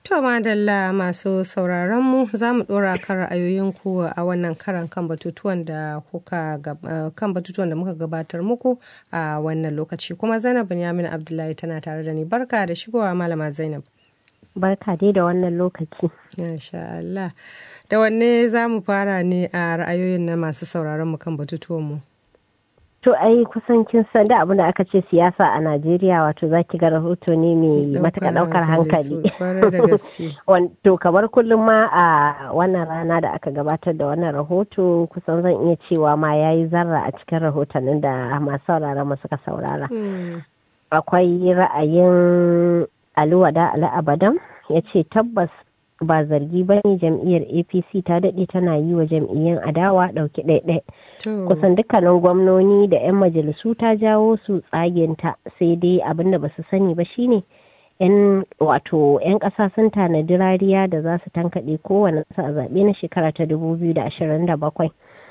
To madalla masu sauraron mu za mu ɗora kan ra'ayoyinku a wannan karan kan batutuwan da kuka kan batutuwan da muka gabatar muku a wannan lokaci kuma Zainab Binyamin Abdullahi tana tare da ni barka da shigowa malama Zainab. Barka dai da wannan lokaci. Masha Allah. Da wanne za mu fara ne a ra'ayoyin na masu sauraron mu kan batutuwan mu? To ai kusan kin san da abin da aka ce siyasa a Najeriya wato zaki ga rahoto ne mai matuƙa ɗaukar hankali. To kamar kullum ma a wannan rana da aka gabatar da wannan rahoto kusan zan iya cewa ma ya yi zarra a cikin rahotannin da masu saurara mu suka saurara. Akwai ra'ayin Aluwada Ali Abadan ya ce tabbas ba zargi ba ne jam'iyyar apc ta daɗe tana yi wa jam'iyyun adawa ɗauki ɗaiɗai kusan dukkanin gwamnoni da 'yan majalisu ta jawo su tsagenta sai dai abin da ba su sani ba shine yan wato 'yan ƙasa sun tanadi rariya da za su tankaɗe kowane a zaɓe na shekara ta 2027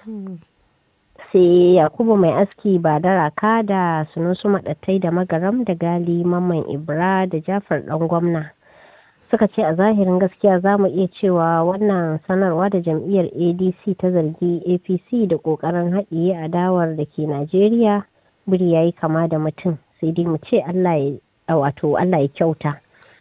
sai yakubu mai aski ba da raka da sunusu maɗattai da magaram da gali mamman ibra da jafar ɗan gwamna suka ce a zahirin gaskiya za mu iya cewa wannan sanarwa da jam'iyyar adc ta zargi apc da kokarin haɗiye adawar da ke najeriya biri ya yi kama da mutum sai dai mu ce allah ya wato allah ya kyauta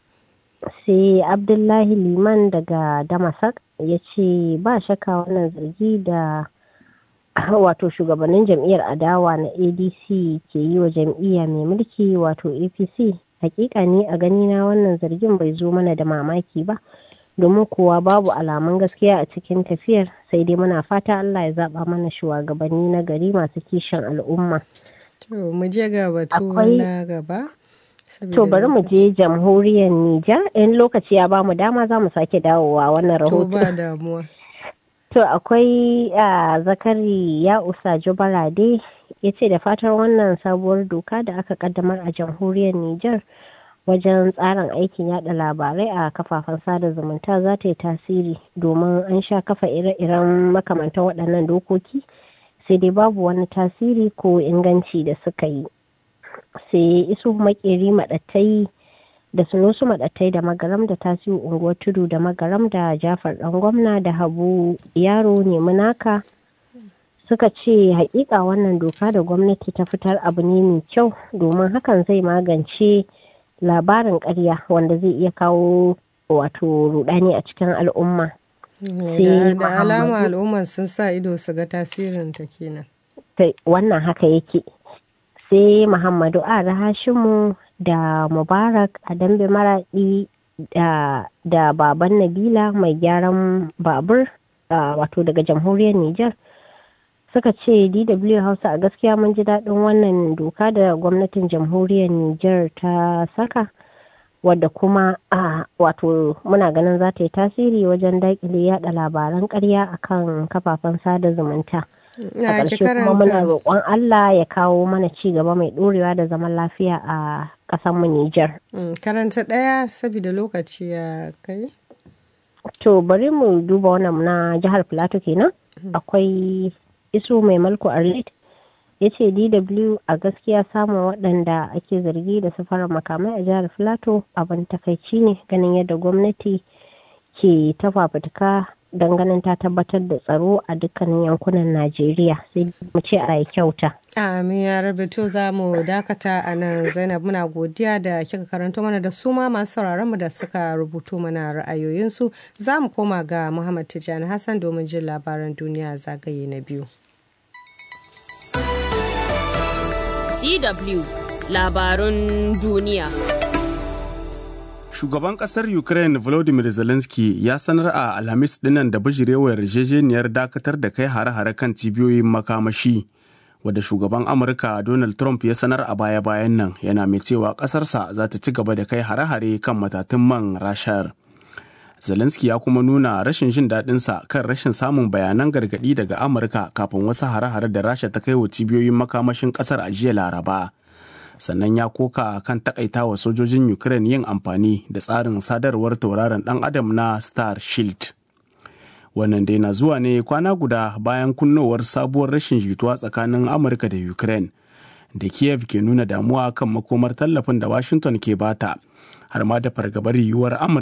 sai abdullahi liman daga damasak ya ce ba shakka wannan zargi da wato shugabannin jam'iyyar adawa na adc ke yi wa jam'iyya mai mulki wato apc hakika ne a ganina wannan zargin bai zo mana da mamaki ba domin kuwa babu alamun gaskiya a cikin tafiyar sai dai muna fata Allah ya zaba mana shugabanni na gari masu kishin al'umma. To mu je ga batu na gaba. To bari mu je jamhuriyar Nijar in lokaci ya bamu dama za mu sake dawowa wannan rahoto. To ba damuwa. To akwai zakari ya usa jubarade ya ce da fatar wannan sabuwar doka da aka kaddamar a jamhuriyar Nijar wajen tsarin aikin yada labarai a kafafen sada zumunta za ta yi tasiri domin an sha kafa ire-iren makamantan waɗannan dokoki sai dai babu wani tasiri ko inganci da suka yi sai isu makeri maɗattai da sunusu maɗattai da magaram da tasiru unguwar tudu da magaram da jafar ɗan gwamna da habu yaro nemi naka suka ce hakika wannan doka da gwamnati ta fitar abu ne mai kyau domin hakan zai magance labarin karya wanda zai iya kawo wato rudani a cikin al'umma da alama al'umma sun sa ido su ga tasirin ta kenan wannan haka yake sai muhammadu a hashimu da mubarak a dambe maraɗi da baban nabila mai gyaran babur wato daga jamhuriyar niger suka ce dw hausa a gaskiya mun ji daɗin wannan doka da gwamnatin jamhuriyar niger ta saka wadda kuma a wato muna ganin za ta yi tasiri wajen daƙile yada labaran ƙarya akan kafafen sada zumunta a ƙarshe kuma muna roƙon allah ya kawo mana ci gaba mai ɗorewa da zaman lafiya a ƙasar mu niger karanta ɗaya saboda lokaci ya kai to bari mu duba wannan na jihar plateau kenan akwai iso mai malko arlit ya ce dw a gaskiya samun waɗanda ake zargi da safarar makamai a jihar filato abin takaici ne ganin yadda gwamnati ke ta fafutuka don ganin ta tabbatar da tsaro a dukkanin yankunan najeriya sai mu ce a yi kyauta amin ya rabe to za mu dakata a nan zainab muna godiya da kika karanto mana da su ma masu sauraron mu da suka rubuto mana ra'ayoyinsu za mu koma ga muhammad tijjani hassan domin jin labaran duniya zagaye na biyu DW labarun duniya. Shugaban ƙasar Ukraine Volodymyr Zelensky ya sanar a Alhamis dinnan da bijirewar yarjejeniyar dakatar da kai hare-hare kan cibiyoyin makamashi wadda shugaban Amurka Donald Trump ya sanar a baya-bayan nan yana mai cewa ƙasarsa za ta ci gaba da kai hare-hare kan matatun man rashar. Zelensky ya kuma nuna rashin jin daɗinsa kan rashin samun bayanan gargaɗi daga Amurka kafin wasu hare-hare da Rasha ta kai wa cibiyoyin makamashin ƙasar a jiya Laraba. Sannan ya koka kan takaitawa sojojin Ukraine yin amfani da tsarin sadarwar tauraron ɗan adam na Star Shield. Wannan dai na zuwa ne kwana guda bayan kunnowar sabuwar rashin jituwa tsakanin Amurka da Ukraine. Da Kiev ke nuna damuwa kan makomar tallafin da Washington ke bata, har ma da fargabar yiwuwar Amurka